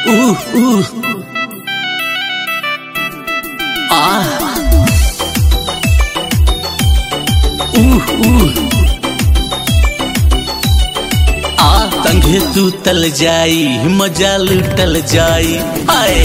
Uh, uh. Ah. Uh, uh. आ संगे सुतल जाई मजा लुटल जाई आए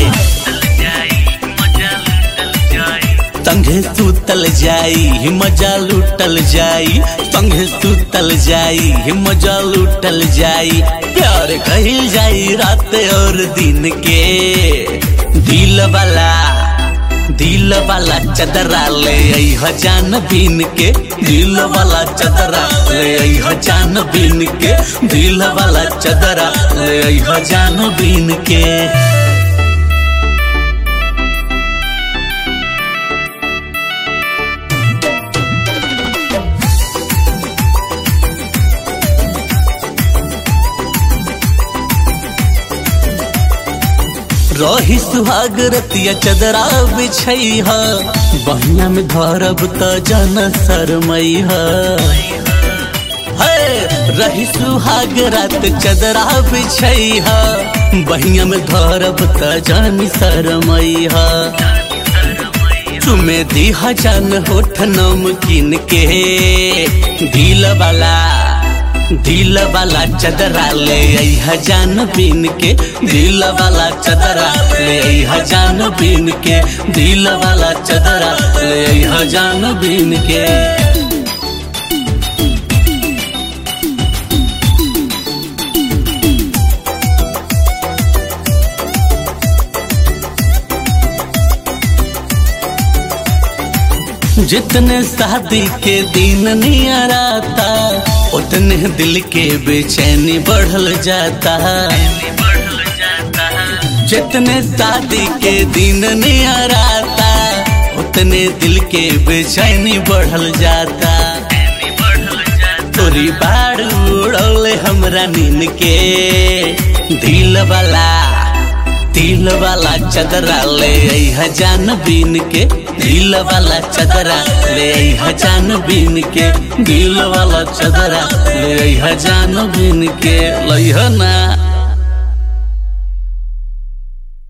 संगे सुतल जाई मजा लुटल जाई संगे सुतल जाई मजा लुटल जाई प्यार कहिल जाई रात और दिन के दिल वाला दिल वाला चदरा ले आई जान बीन के दिल वाला चदरा ले आई जान बीन के दिल वाला चदरा ले आई जान बीन के रही सुहाग रतिया चदरा बिछई ह बहिया में धरब त जन शरमई ह रही सुहाग रात चदरा बिछई ह बहिया में धरब त जन शरमई ह तुम्हें दिहा जान होठ नमकीन के दिल वाला दिल वाला चदरा ले आई जान बीन के दिल वाला चदरा ले आई जान बीन के दिल वाला चदरा ले आई जान बीन के जितने शादी के दिन नियर आता उतने दिल के बेचैनी बढ़ल जाता जितने शादी के दिन नियर आता उतने दिल के बेचैनी बढ़ल जाता तोरी बाड़ उड़ौले हमरा नीन के दिल वाला दिल वाला चदरा ले आई जान बीन के दिल वाला चदरा ले आई जान बीन के दिल वाला चदरा ले आई जान बीन के लइह ना